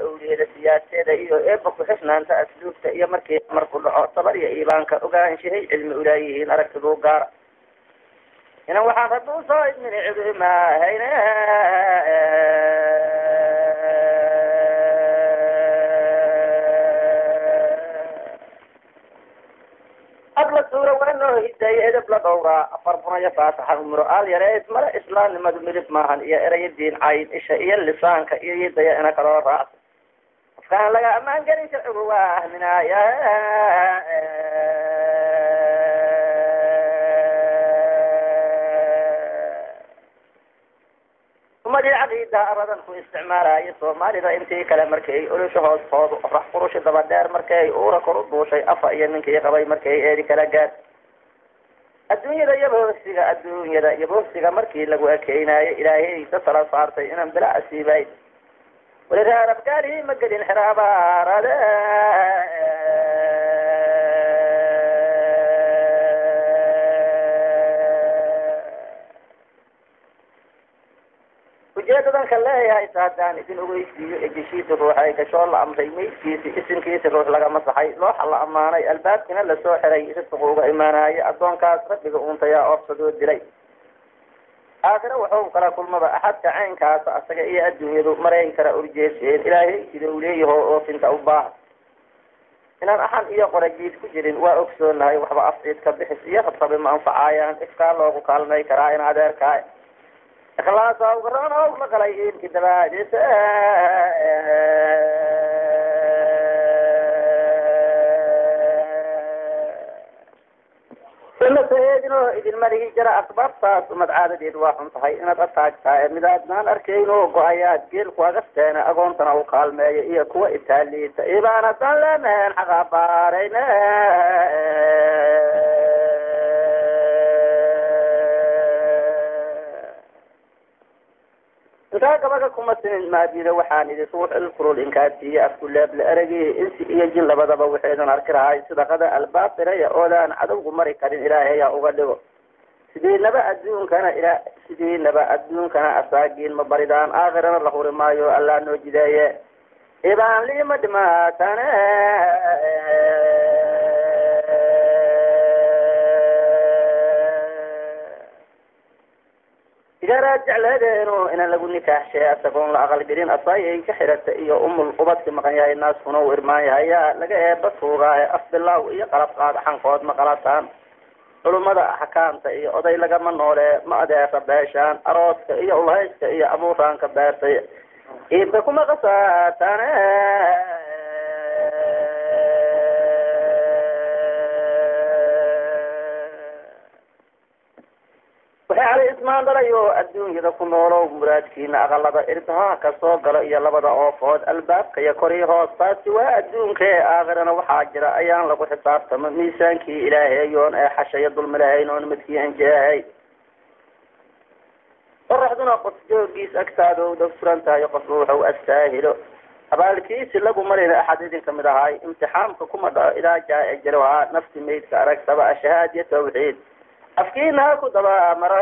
owliyada siyaaseeda iyo eeba ku-xisnaanta asluubta iyo markii marku dhaco tabar iyo iibaanka ogaanshahay cilmi ulaayihiin aragtiduu gaara inan waxaan rabbi usoo idmini cidumaahayne abla suura waa noo hidaye edeb la dhowraa afar bunayo faataxa umro aal yareys male islaamnimadu midib maahan iyo erayo diin cayn isha iyo lisaanka iyo yidaya ina kaloo raacsa qofkaan laga ammaan gelin sharcigu waa ahminaaya umadii caqiida abadan ku isticmaalayo soomaalida intii kale markay olusha hoos hoodu rax qurushi daba dheer markay uura kor u duushay afa iyo ninkii qabay markay eedi kala gaad adduunyada iyo boosiga adduunyada iyo boosiga markii lagu ekeynayo ilaahay da tala saartay inaan bila asiibayn weli raarabgaali ma gelin xiraabaarade ujeedadan ka leeyahay ta haddaan idin ogeysiiyo ejishiisa ruuxay gashoo la amray meydkiisi isinkiisi ruux laga masaxay looxa la ammaanay albaabkina lasoo xiray risqigu uga imaanayo addoonkaas rabbiga uuntayaa oobsadoo dilay aakhire wuxuu kala kulmaba axadka caynkaasa asaga iyo adduunyadu marayn kara urjeeseen ilaahay sida uu leeyaho oofinta u baahan inaan axan iyo qorajiid ku jirin waa ogsoonahay waxba afciid ka bixis iyo rabsabi ma anfacaayaan ifkaa loogu kaalmay karaa in adeerkaa ikhlaasa ugaroon oo la galay iilki dabaadiisa inasaeedinoo idin malihi jira asbaabtaas umad caadadeed waa xun tahay inaad ataagtaa ee midaadnaan arkayn oo go-ayaad geelku agasteena agoontana u kaalmeeya iyo kuwa itaaliita ibaan haddaan leenahen xaqabaarayne intaa gabaga kuma simin maadida waxaan idin ruux ilkurul inkaasiiye afkuleeble eragii insi iyo jin labadaba waxaydan arki lahay sidaqada albaabiraya oodaan cadowgu mari karin ilaahayaa uga dhigo sidiinaba adduunkana ila sidiinaba adduunkana asaagiin ma baridaan aakhirana la huri maayo allaa noo jideeye ibaan liima dhimaatane igaraad jecleedeenu inaan lagu nikaaxshay asagoon la aqalgelin asaayay ka xirata iyo umul ubadki maqan yahay naaskuna u irmaan yahay yaa laga eeba tuugaaye afbilaaw iyo qalab qaada xankood ma qalataan culummada axkaamta iyo oday lagama noole ma adeera beeshaan arooska iyo ulhayska iyo abuuraanka beertay iibka kuma qasaataane waxay cali ismaan dhalayo adduunyada ku noolow muraadkiina aqalada irdaha ka soo galo iyo labada oofood albaabka iyo kor iyo hoos taasi waa adduunkae aakhirana waxaa jira ayaan lagu xisaabtama miisaankii ilaaheeyoon ee xashaya dulmilahayn oon midkii anjeehay qoraxduna qof joogiis agtaadowda furan tahay qofna wuxuu astaahilo abaalkiisi lagu marina axad idin kamid ahay imtixaamka kuma dhaco ilaa jaa jalohaa nafti maydka aragsaba ashahaad iyo tawxiid afkiina ha ku daba mara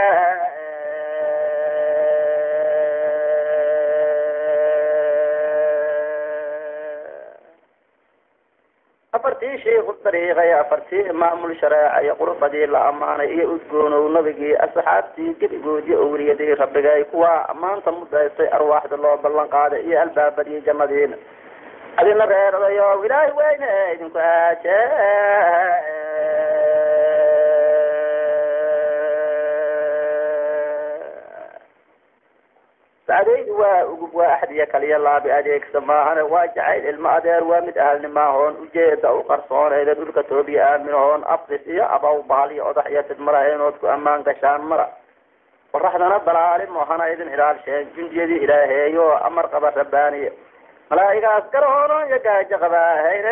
afartii shiiku dariiqay afartii maamul shareeca iyo qurbadii la ammaanay iyo udgoonow nabigii asxaabtii gebigoodii owliyadii rabbigay kuwaa ammaanta mudaystay arwaaxda loo ballan qaaday iyo albaabadii jannadiina adina reeradayo ilaahi weyne idinku aaje sacdaydu waa ugub waa axad iyo kaliya laabi adeegsa maahane waa jacayl ilmo adeer waa mid ahalnimaahoon ujeeda u qarsooneeda dhulka toobiya aaminahoon abdis iyo abaw bahal iyo odax iyo tidmarahaenood ku ammaan gashaan mara qoraxdana dalaalimo hana idin ilaalsheen jundiyadii ilaaheeyo amar qaba rabbaaniye malaa'igaas garahoono iyo gaajo qabaahayne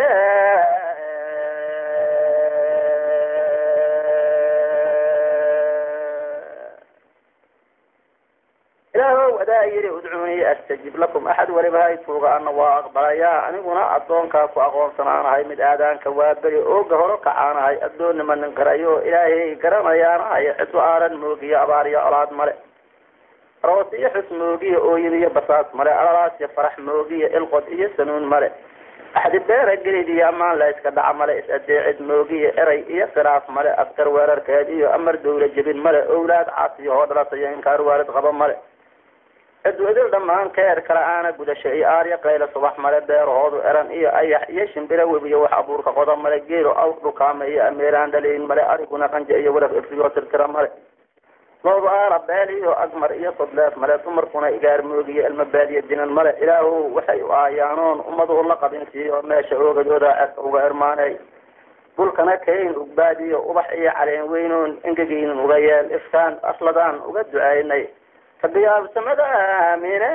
ilaahow adaa yidhi udcuunii astajib lakum axad waliba hay tuuga ana waa aqbalayaa aniguna addoonkaa ku aqoonsanaanahay mid aadaanka waa beri ooga horo kacaanahay addoonnima nin qirayo ilaahay garanayaanahay cidu aaran moogiyo abaar iyo colaad male aroos iyo xus moogiya ooyin iyo basaas male alalaas iyo farax moogiya ilqod iyo sanuun male axdi beera gelid iyo ammaan la iska dhaca male is-adeecid moogiya eray iyo khilaaf male askar weerarkeed iyo amar dawla jebin male owlaad caasiyo hoo dhalatayo inkaar waalid qaba male adduudil dhammaan keer kala aana gudasho iyo aarya qayla subax male beerahoodu eran iyo ayax iyo shimbira webiyo wax abuurka qoda male geelo awr dhukaama iyo ameeraan dhalayn male ariguna qanja iyo waraf ifriyo tirtira male loodu aara beel iyo agmar iyo sodleef male dumarkuna igaar moogiyo ilma baadiya dinan male ilaahu waxay u aayaanoon ummadu la qabinsiiyo meesha oogadooda cerka uga irmaanay dhulkana kayn ugbaadiyo ubax iyo caleen weynoon engegeynin uga yeel iftaan asladaan uga ducaynay kabiyaabsamada aamine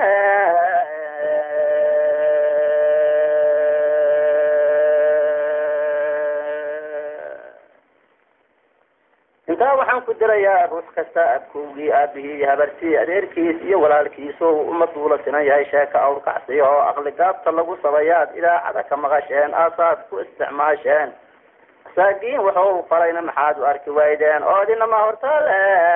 intaa waxaan ku dirayaa ruux kasta abkowgii aabihii iyo habartii adeerkiis iyo walaalkiiso ummaduu la sinan yahay sheeka awrkacsiya oo aqli gaabta lagu sabayaad idaacada ka maqasheen aasaad ku isticmaasheen masaakiin waxuu falayna maxaad u arki waydeen oo dinama hortaale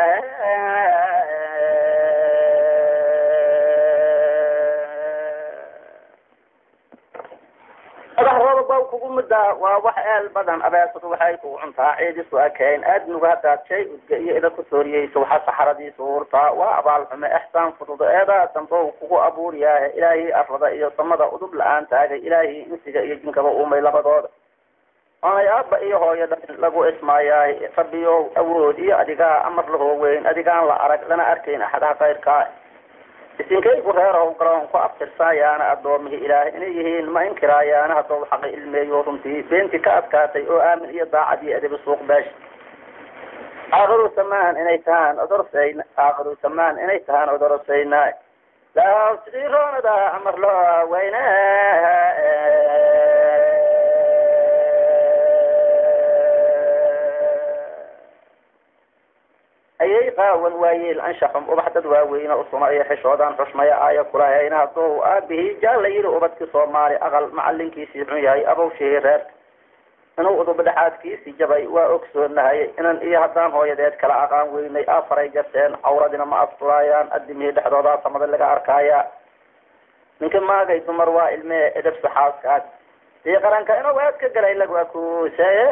madaxdooda ba kugu middaa waa wax eel badan abeesadu waxay kugu cuntaa ciidisu akayn aadnuga haddaad shay udga iyo ida ku sooriyeyso waxa saxaradiisu urtaa waa abaal xume ixsaan fududo eedaa dambow kugu abuuriyaahe ilaahii arlada iyo samada udub la-aan taagay ilaahii insiga iyo jinkaba uumay labadooda oonay aabba iyo hooyo dhalin lagu ismaayaay rabbiyow awood iyo adigaa amar lahoo weyn adigaan la arag lana arkayn axadaha kayrkaa isinkaygu reerhow garoon ku abtirsaayaana addoomihii ilaah inay yihiin ma inkiraayaana haddou xaqi ilmeeyo runtii beentii ka adkaatay oo aamin iyo daacad iyo adabi suuq beesh aakhiru samaan inay tahaan odorsayn aakhiru samaan inay tahaan odorosayna laasiroonada amar loo weyne ayay qaawan waayeel anshaxum ubax dad waaweyne usuma iyo xishoodan xushmaya aaya kulahayna hadduu aabihii jaalla yiri ubadkii soomaali aqal macalinkiisii xun yahay abowshihii reerka inuu udubadhexaadkiisii jabay waa ogsoonahay inan iyo haddaan hooyadeed kala aqaan weynay afaray garteen cawradina ma asturaayaan adimihii dhexdoodaa samada laga arkaaya ninka maagay dumar waa ilmee edabsa xaaskaad sii qaranka inuu aad ka galay lagu akuusay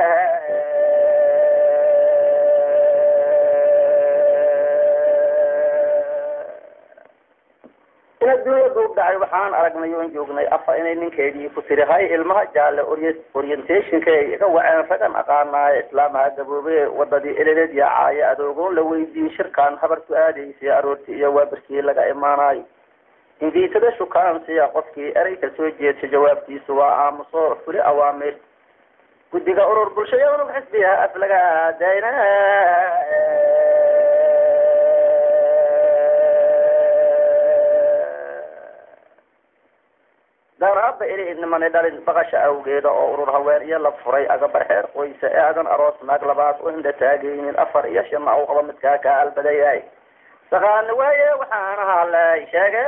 in adduunya duub dhacay waxaan aragnay oon joognay afa inay ninkeedii ku tiri hay ilmaha jaalle orientationka ay iga waceen ragan aqaanaayo islaamaha gaboobe wadadii eleeleed yaacaayo adoogoon la weydiiyey shirkaan habarku aadaysay aroortii iyo waabarkii laga imaanayo ingiitada shukaansiya qofkii erey ka soo jeedsa jawaabtiisu waa aamuso fuli awaamir guddiga urur bulshaya unug xisbiha af laga aadayna daaraaba ili idnimani dhalin baqasha awgeeda oo urur haween iyo la furay agabar xeer qoysa ee adan aroos naag labaad u hinda taagaynin afar iyo shanna u qaba midkaa kaa albadayahay saqaani waaye waxaan ahaa lay sheege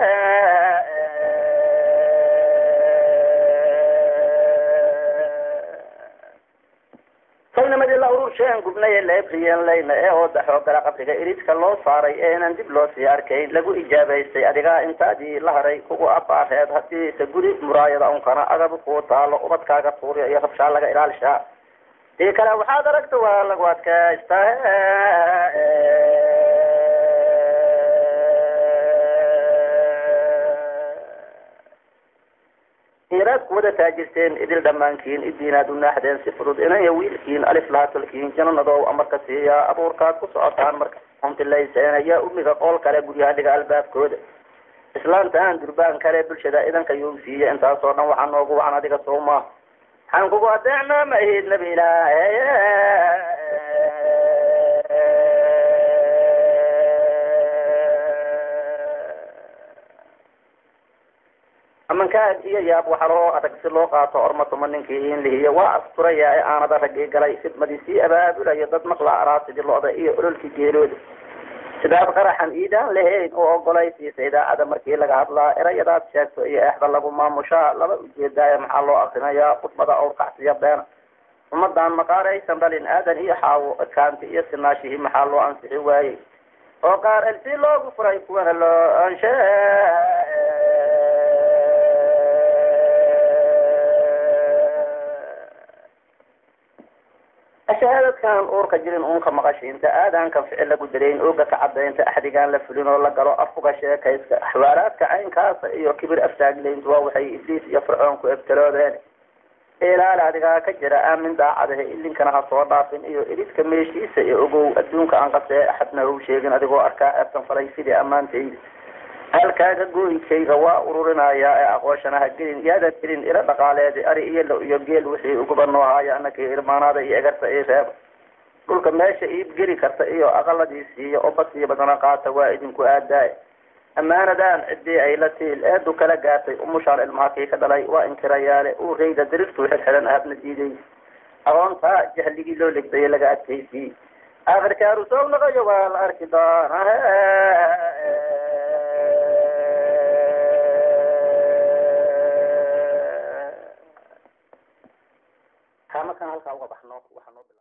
kalnimadii la urursheen gubnay ee laebriyeen layna ee ooda xoogala qabriga iridka loo saaray ee inaan dib loo sii arkayn lagu ijaabaystay adigaa intaadii la haray kugu abaareed hadiise guri muraayada unkana agab kuu taalo ubadkaaga tuuriya iyo rabshaa laga ilaalishaa dii kale waxaad aragta waa lagu adkaystaa inaad kuwada taajirteen idil dhammaankiin idiinaad u naaxdeen si fudud inaya wiilkiin alif lahatalkiin jananadow amarka siiyaa abuurkaad ku socotaan marka untilayseen ayaa umiga qool kale guryaha dhiga albaabkooda islaantaan durbaan kale bulshada idanka yuu siiya intaasoo dhan waxaa noogu wacan adiga sooma waxaan kugu adeecnaa ma ahid nabi ilaahe amankaad iyo yaab waxa loo adag si loo qaato ormatuma ninkii in lihiyo waa asturaya ee aanada raggii galay fidmadii sii abaabulayo dad maqla araasidii lo-da iyo ololkii geelooda sidaad qaraxan iidaan lahayn oo ogolaysiisa idaacada markii laga hadlaa erayadaad sheegto iyo eexda lagu maamushaa laba ujeedaayo maxaa loo akrinayaa khudbada awrkacsiya beena ummadan maqaaraysan dhalin aadan iyo xaawo adkaanti iyo sinaashihii maxaa loo ansixi waayey oo qaar elsi loogu furay kuwana loo anshe shahaadadkan uurka jirin uunka maqashiinta aadaankan ficil lagu darayn ooga ka cadaynta axdigaan la fulin oo la galo afkuga sheekayska axwaalaadka caynkaasa iyo kibir aftaaglayntu waa waxay ibliis iyo fircoon ku ebtaloodeen ilaali adigaa ka jira aamin daacadahe ilinkana ha soo dhaafin iyo ididka meeshiisa iyo ogow adduunka aan qasee axadna hau sheegin adigoo arkaa eebtan falay sidii ammaantayda halkaaga gooyinkayga waa ururinayaa ee aqooshana ha gelin yaadan gelin ila dhaqaaleedi ari iyo lo iyo geel wixii uguba noo haayo anaka irmaanaada iyo egarta ii reeba dhulka meesha iib geli karta iyo aqaladiisiiyo oo basiyo badana qaata waa idinku aadaay ammaanadaan ciddii ay la tiil eedu kala gaartay umushaan ilmaha kii ka dhalay waa inkirayaale uu rayda dirirtuu xirxiran ahabna diiday aqoontaa jahligii loo legdayay laga adkaysiyey aakhirkaaru soo naqayo waa la arki doonaa kamakan halkaa uga baxno waxaa noo bila